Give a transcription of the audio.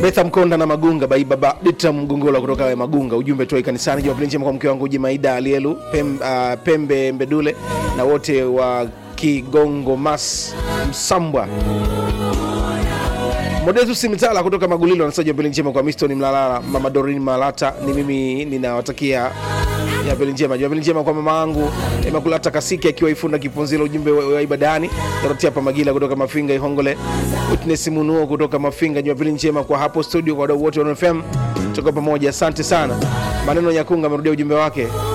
Betha Mkonda na Magunga bai baba Dita Mgongola kutoka Magunga, ujumbe toi kanisani. Jumapili njema kwa mke wangu Jimaida Alielu Pem, uh, Pembe Mbedule na wote wa Kigongo Mas Msambwa. Modetus Mitala kutoka Magulilo anasema jumapili njema kwa Miston Mlalala, Mama Dorin Malata. Ni mimi ninawatakia jumapili njema. Jumapili njema kwa mama yangu Imakulata Kasiki akiwa Ifunda Kiponzilo, ujumbe wa wa ibadani. Dorotia Pamagila kutoka Mafinga Ihongole, Witness Munuo kutoka Mafinga. Jumapili njema kwa hapo studio, kwa wadau wote wa FM, tuko pamoja, asante sana. Maneno Nyakunga amerudia ujumbe wake